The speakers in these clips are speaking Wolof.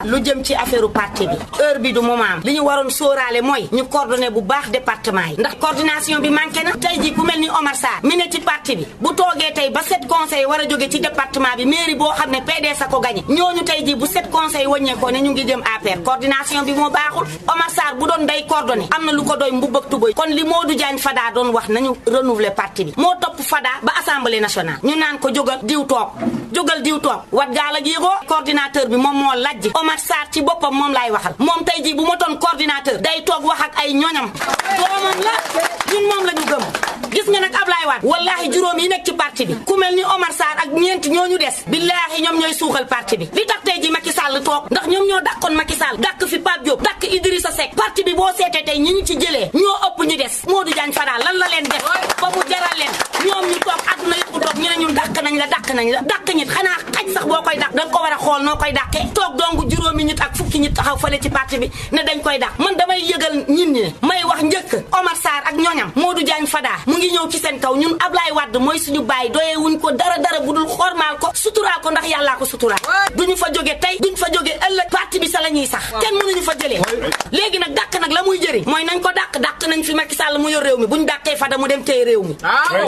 lu jëm ci affaire parti bi heure bi du moment li ñu waroon sóoraale mooy ñu coordonné bu baax département yi ndax coordination bi manqué na tey ji ku mel ni Omar Sarr mi ne ci parti bi bu toogee tey ba sept conseils war a jóge ci département bi mairie boo xam ne PDS a ko gagné ñooñu tey ji bu sept conseils wàññeekoo ne ñu ngi jëm APR coordination bi moo baaxul Omar Sarr bu doon day coordonné am na lu ko doy mbubb ak tubëy kon li Modou Diagne Fada doon wax nañu renouveler parti bi moo topp Fada ba assemblée nationale ñu naan ko jógal diw toog jógal diw toog wat gaal ak yéegoo coordinateur bi moom moo lajj Omar Sarr ci boppam moom laay waxal moom tey jii bu ma doon coordinateur day toog wax ak ay ñoñam doomam la ñun moom la ñu gëm gis nga nag Ablaye Wade wallahi juróom yi nekk ci parti bi ku mel ni Omar Sarr ak ñeent ñooñu des billahi ñoom ñooy suuxal parti bi li tax tey ji Macky Sall toog ndax ñoom ñoo dàkkoon Macky Sall dàkk fi Pape Diop dàkk Idrissa Seck parti bi boo seetee tey ñi ñu ci jëlee ñoo ëpp ñu des Modou Diagne Fada lan la leen def ba mu jaral leen ñoom ñu toog àdduna yëpp toog ñu ne ñun dàkk nañ la dàkk nañ la dàkk ñit xanaa xaj sax boo koy dàq danga ko war a xool noo koy dàqee toog donc juróomi nit ak fukki nit taxaw fële ci parti bi ne dañ koy dàq man damay yëgal ñin ñi may wax njëkk Omar Sarr ak ñoñam Modou Diagne Fada mu ngi ñëw ci seen kaw ñun Ablaye Wade mooy suñu bàyyi doyee wuñ ko dara dara bu dul xormaal ko suturaal ko ndax yàllaa ko suturaal duñu fa jóge tey duñ fa jóge ëllëg parti bi sa la ñuy sax kenn mënuñu fa jëlee léegi nag dàq nag la muy jëriñ mooy nañ ko dàq dàq nañ fi Macky Sall mu yor réew mi buñ dàqee Fada mu dem tey réew mi waaw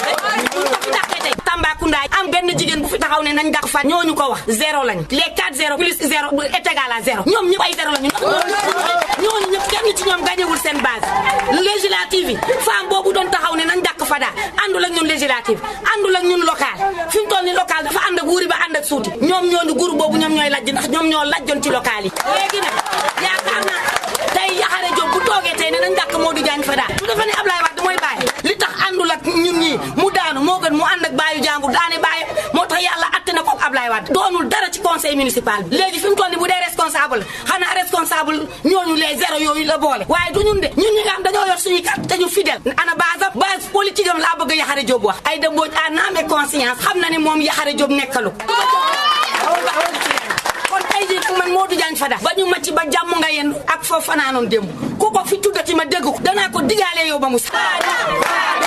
buñ ko fi dàqee tey Tambacounda am benn jigéen bu fi taxaw ne nañ dàq Fada ñooñu ko wax zéro lañ les 4 zéro plus zéro est égal à zéro ñoom ñëpp ay zéro lañu ndax ñooñu ñëpp kenn ci ñoom gañewul seen base législative yi femme boobu doon taxaw ne nañ dàq Fada àndul ak ñun législative àndul ak ñun local fi mu toll ni local dafa ànd ak wuuri ba ànd ak suuti ñoom ñooñu groupe boobu ñoom ñooy lajj ndax ñoom ñoo lajjoon ci local yi léegi nag yaakaar naa tey Yaxare Diop bu toogee tey ne nañ dàq Modou Diagne Fada su dafa ne Ablaye Wade mooy bàyyi li tax àndul ak ñun ñii mu daanu moo gën mu ànd ak baayu jàmbur daane bàyyi moo tax yàlla atte na ko Ablaye Wade doonul dara ci conseil municipal bi léegi fi mu toll ni bu dee responsable xanaa responsable ñooñu les zéro yooyu la boole waaye du ñun de ñun ñi nga xam dañoo yor suñuy carte te ñu fidèle ana base base politique am laa bëgg a Yaxare Diop wax ay dëmbooj à âme et conscience xam na ni moom Yaxare Diop nekkalu kon tey jii fu man Modou Diagne Fada ba ñu macc ba jàmm nga yendu ak foofu fanaanoon démb ku ko fi tuddati ma dégg ko danaa ko digaale yow ba mu